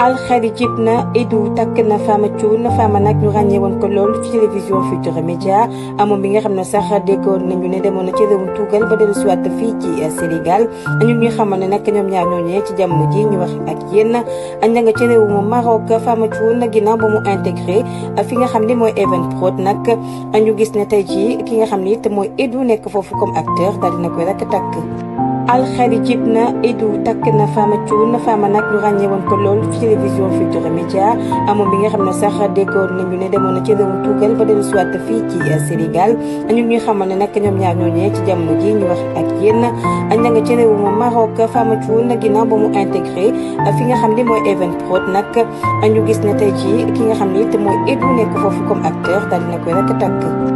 alxeri jib na Edu takk na Fama Thioune Fama nag ñu ràññee woon ko lool ci télévision Futurs Médias amoon bi nga xam ne sax déggoon nañu ne demoon na ci réewum tugal ba dellu siwaat fii ci Sénégal ñu ngi xamal ne nag ñoom ñaar ñooñee ci jamono ji ñu wax ak yéen ña nga ci réewum Maroc Fama Thioune ginnaaw ba mu intégré fi nga xam ne mooy Evenprod nag ñu gis ne tey jii ki nga xam ne it mooy Edu nekk foofu comme acteur daal dina koy rek takk alxeri jib na Edu takk na Fama Thioune Fama nag ñu ràññee woon ko lool ci télévision Futurs Médias amoon bi nga xam ne sax déggoon nañu ne demoon na ci réewum tugal ba dellu siwaat fii ci Sénégal ñu ngi xamal ne nag ñoom ñaar ñooñee ci jamono ji ñu wax ak yéen ña nga ci réewum Maroc Fama Thioune ginnaaw ba mu intégré fi nga xam ne mooy Evenprod nag ñu gis ne tey jii ki nga xam ne it mooy Edu nekk foofu comme acteur daal dina koy rek takk